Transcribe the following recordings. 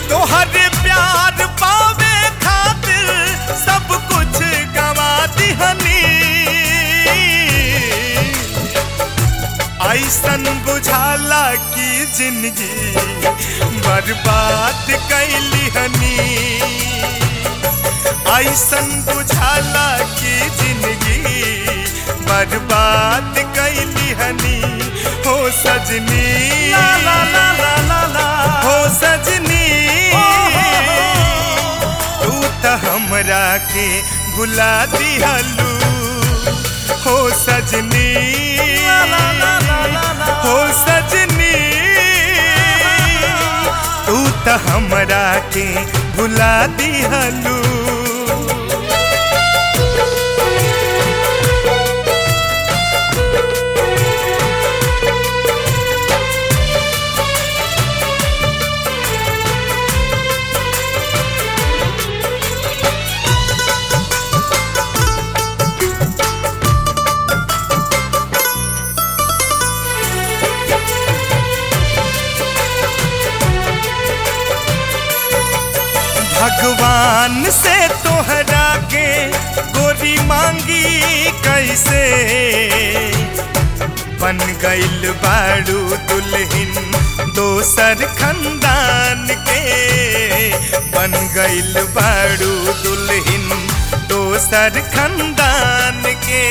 तोहर प्यार पावे खातिर सब कुछ गवा दिहनी ऐसन बुझाला की जिंदगी बर्बाद कैली हनी ऐसन बुझाला की जिंदगी बर्बाद कैली हनी हो सजनी ला ला ला ला ला ला हो सजनी तू त हमरा के भुला दिहलू हो सजनी ला ला ला ला ला ला हो सजनी तू त हमरा के भुला दिहलू भगवान से तोहरा के गोरी मांगी कैसे बन गइल बाड़ू दुल्हन दोसर खंदान के बन गइल बाड़ू दुल्हन दोसर खंदान के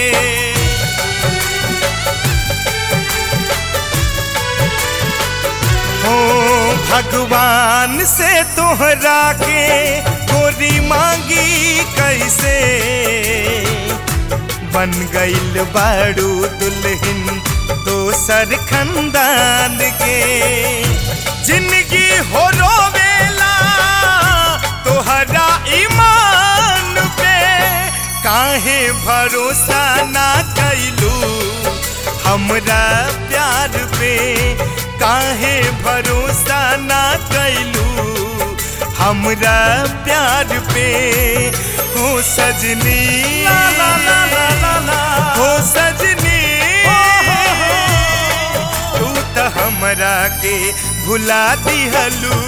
हो भगवान से तोहरा के गोरी मांगी कैसे बन गइल बाड़ू दुल्हन दोसर खंदान के जिंदगी हो रोवेला तोहरा ईमान पे काहे भरोसा ना कैलू हमरा प्यार पे काहे भरोसा ना कैलू हमरा प्यार पे हो सजनी ला ला ला ला ला ला हो सजनी तू त हमरा के भुला दिहलू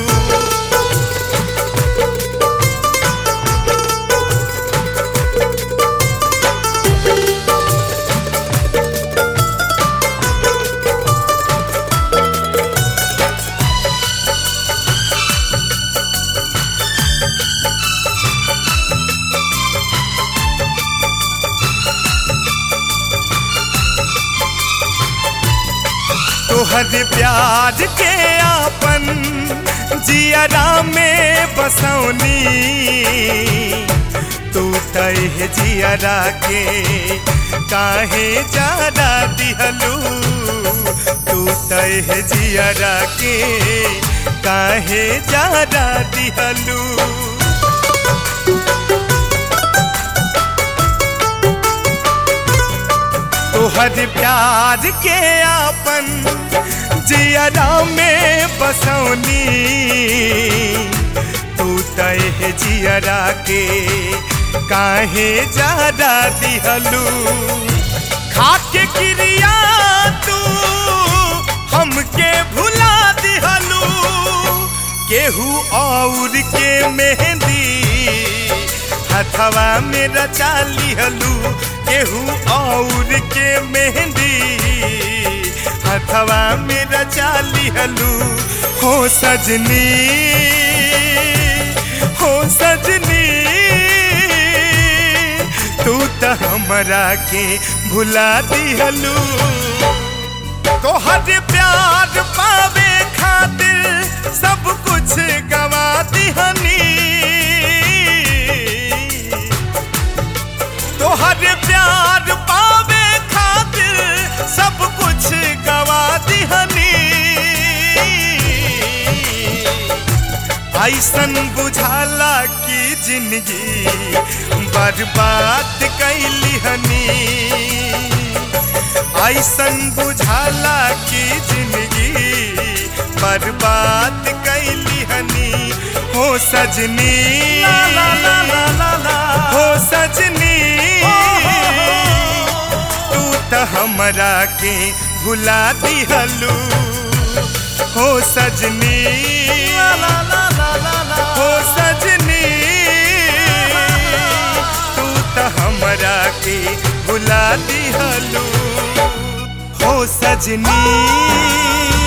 तोहर प्यार के आपन जियरा में बसौनी तू तह जियरा के काहे जारा दिहलू तू तह जियरा के काहे जारा दिहलू तोहर प्यार के आपन जियरा में बसौनी तू तह जियरा के काहे जारा दिहलू खाके क्रिया तू हमके भुला दिहलू केहू और के मेहंदी हथवा में रचा लिहलू केहू और के मेहंदी हथवा में रचा लिहलू हो सजनी हो सजनी तू त हमरा के भुला दिहलू तोहर प्यार पावे खातिर सब कुछ गवा दिहनी तोहर प्यार पावे खातिर सब कुछ गवा दिहनी ऐसन बुझाला की जिंदगी बर्बाद कैली हनी ऐसन बुझाला की जिंदगी बर्बाद कैली हनी हो सजनी ला ला ला ला ला ला हो सजनी तू त हमरा के भुला दिहलू हो सजनी ला ला ला ला दिहलू हो सजनी